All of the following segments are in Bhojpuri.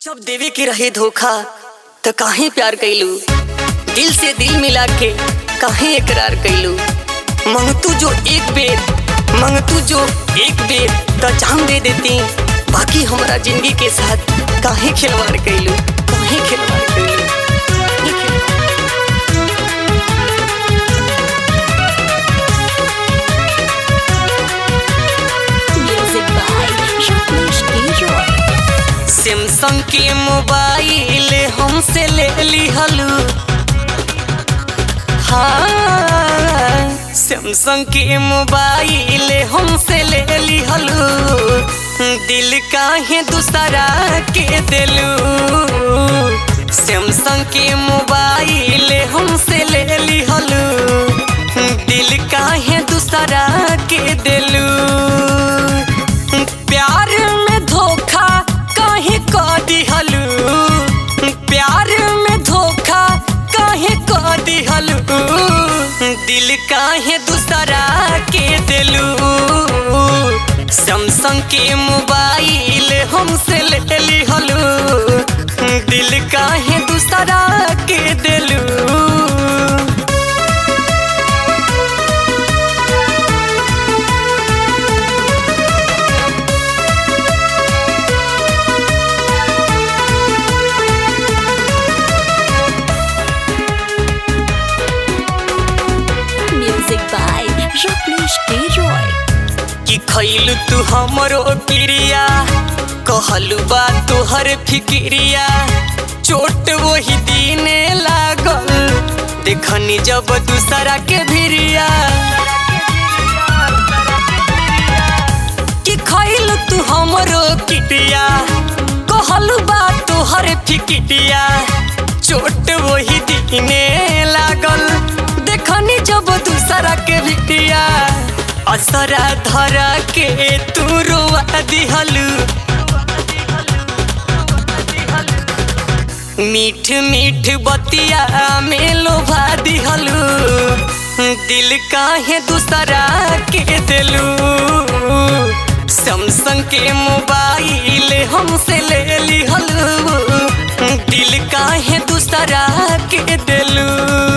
जब देवे के रहे धोखा तो काहे प्यार कैलू दिल से दिल मिला के काहे इकरार कैलू मंगतू जो एक बेर मंगतू जो एक बेर तो जान दे देती बाकी हमारा जिंदगी के साथ काहे खिलवाड़ कैलू काहे खिलवाड़ कैलू काहे खिलवाड़ Music by Jean-Pierre Guilloy. Samsung के मोबाइल हमसे ले लिहलू हाँ सैमसंग के मोबाइल हमसे ले लिहलू दिल काहे दूसरा के दिलू सैमसंग के मोबाइल हमसे ले लिहलू दिल काहे दूसरा के दिलू प्यार में धोखा काहे क दिहलू प्यार में धोखा काहे क दिहलू दिल काहे दूसरा के दिलू सैमसंग के मोबाइल हमसे ले लिहलू दिल काहे दूसरा के दिलू Music by Jean-Pierre Guilloy. कि खैलू तू हमरो क्रिया कहलू बा तोहर फिक्रिया चोट वही दीने लागल देखनी जब दूसरा के भिरिया कि खैलू तू हमरो क्रिया कहलू बा तोहर फिक्रिया चोट वही दीने लागल देखनी जब दूसरा के भिरिया असरा धरा के तू रोवा दिहलू मीठ मीठ बतिया में लोभा दिहलू दिल काहे दूसरा के दिलू सैमसंग के मोबाइल हमसे ले लिहलू दिल काहे दूसरा के दिलू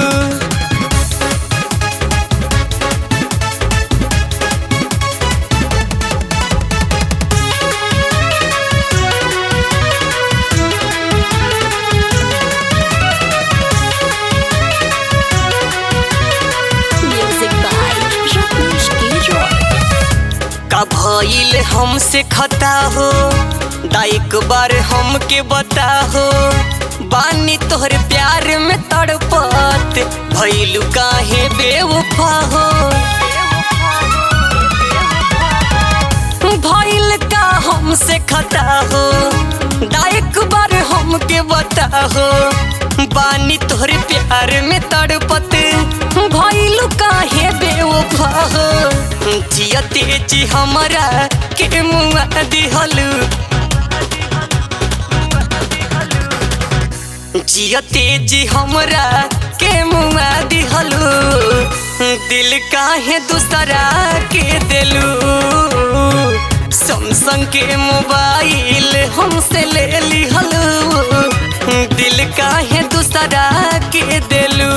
Music by Jean-Pierre Guilloy. का भइल हमसे खता हो दाइक बार हमके बता हो बानी तोहर प्यार में तड़पत भइलू काहे बेवफा हो भइल का हमसे खता हो दाइक बार हमके बता हो बानी तोहर प्यार में तड़पत भइलू काहे बेवफा हो जियते जी हमरा के मुआ दिहलू जियते जी हमरा के मुआ दिहलू दिल काहे दूसरा के दिलू सैमसंग के मोबाइल हमसे ले लिहलू दिल काहे दूसरा के दिलू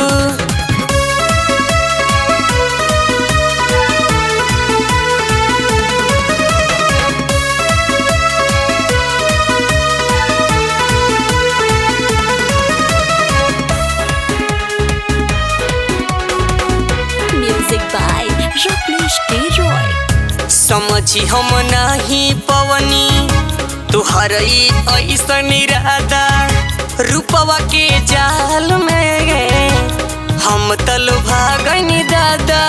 Music by Jean-Pierre Guilloy. समझी हम नहीं पवनी तुहर ई ऐसन इरादा रूपवा के जाल में हम तल भागनी दादा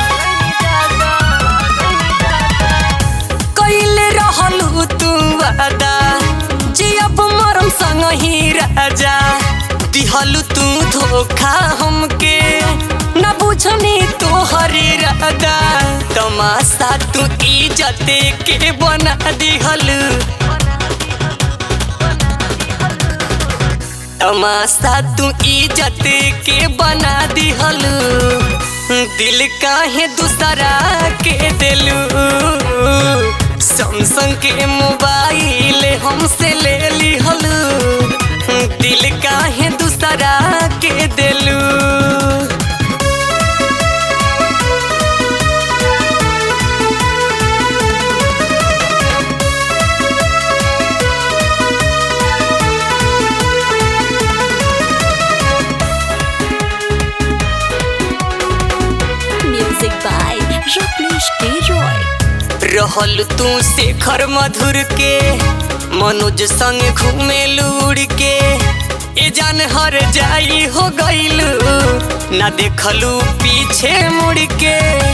कैले रहलू तू वादा जी अब मरम संग ही राजा दिहलू तू धोखा हमके न बुझनी तोहर इरादा तमाशा तू इज्जत के बना दिहलू तमाशा तू इज्जत के बना दिहलू दिल काहे दूसरा के दिलू सैमसंग के मोबाइल हमसे ले लिहल रहल तू शेखर मधुर के मनोज संग घूमे लूड़ के ए जान हर जाई हो गईलू ना देखलू पीछे मुड़ के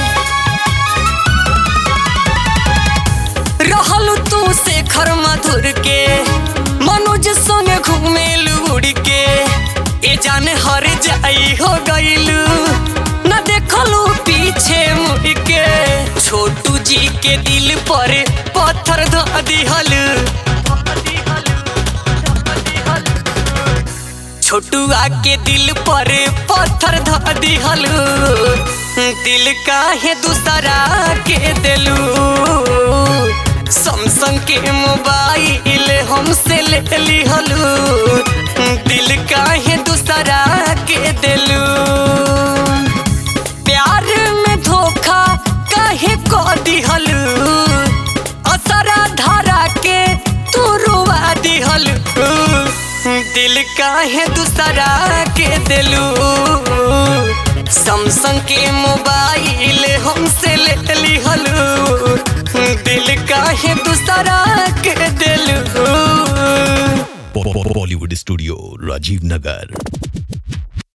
रहल तू शेखर मधुर के मनोज संग घूमे लूड़ के ए जान हर जाई हो गईलू ना देखलू पीछे मुड़ के छोटू जी के दिल पर पत्थर धो दिहल छोटुआ के दिल पर पत्थर धो दिहल दिल काहे दूसरा के दिलू सैमसंग के मोबाइल हमसे ले लिहलू दिल काहे दूसरा के दिलू प्यार में धोखा काहे को दिहलू असरा धारा के तू रुआ दिहलू दिल काहे दूसरा के दिलू सैमसंग के मोबाइल हमसे ले लिहलू दिल काहे दूसरा के दिलू Bollywood Studio, Rajiv Nagar.